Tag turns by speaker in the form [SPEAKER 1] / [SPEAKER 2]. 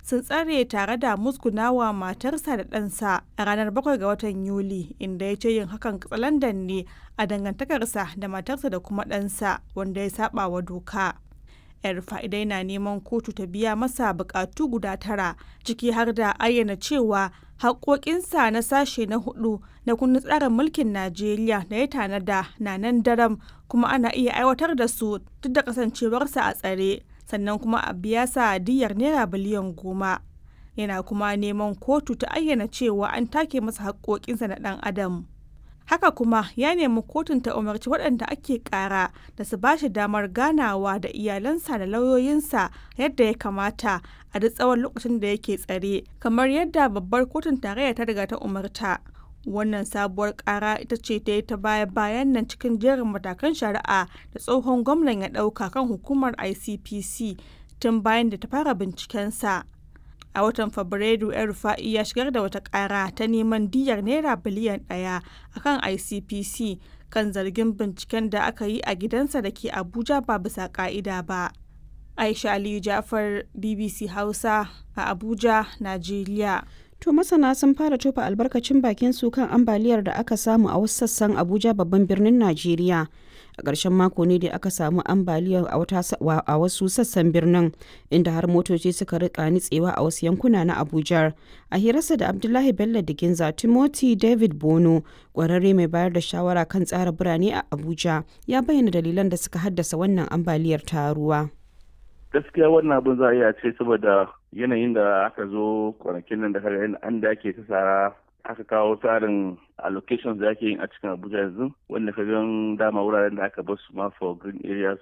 [SPEAKER 1] sun tsare tare da musgunawa matarsa da ɗansa a ranar 7 ga watan Yuli inda ya ce yin hakan katsalandan ne a dangantakarsa da matarsa da kuma ɗansa wanda ya saba wa doka. yar fa'idai na neman kotu ta biya masa bukatu guda tara ciki har da ayyana cewa haƙoƙinsa na sashe na hudu na kundin tsarin mulkin najeriya da ya tanada na nan daram kuma ana iya aiwatar da su duk da kasancewarsa a tsare sannan kuma a biya sa diyar naira biliyan goma yana kuma neman kotu ta ayyana cewa an take masa haƙoƙinsa na ɗan adam haka kuma ya nemi kotun ta umarci waɗanda ake ƙara da su bashi damar ganawa da iyalansa da lauyoyinsa yadda ya kamata a duk tsawon lokacin da yake tsare kamar yadda babbar kotun tarayya ta riga ta umarta wannan sabuwar ƙara ita ce ta yi ta baya bayan nan cikin jerin matakan shari'a da tsohon gwamnan ya ɗauka kan hukumar icpc tun bayan da ta fara bincikensa a watan fabrairu yan rufa'i ya shigar da wata kara ta neman diyar naira biliyan daya akan icpc kan zargin binciken da aka yi a gidansa da ke abuja ba bisa ka'ida ba aisha aliyu jafar bbc hausa a abuja najeriya
[SPEAKER 2] To masana sun fara tofa albarkacin bakin su kan ambaliyar da aka samu a wasu sassan Abuja babban birnin Najeriya. A ƙarshen mako ne da aka samu ambaliyar a wasu sassan birnin inda har motoci suka rika nitsewa a wasu yankuna na Abuja. A hirarsa da Abdullahi Bello Diginza Timothy David Bono, ƙwararre mai bayar da shawara kan tsara birane a Abuja, ya bayyana dalilan da suka haddasa wannan ambaliyar ta ruwa.
[SPEAKER 3] gaskiya wannan abin za a iya ce saboda yanayin da aka zo kwanakin nan da kaga an da ake ta tsara aka kawo tsarin allocations da ake yin a cikin abuja yanzu wanda ka gan dama wuraren da aka basu ma for green areas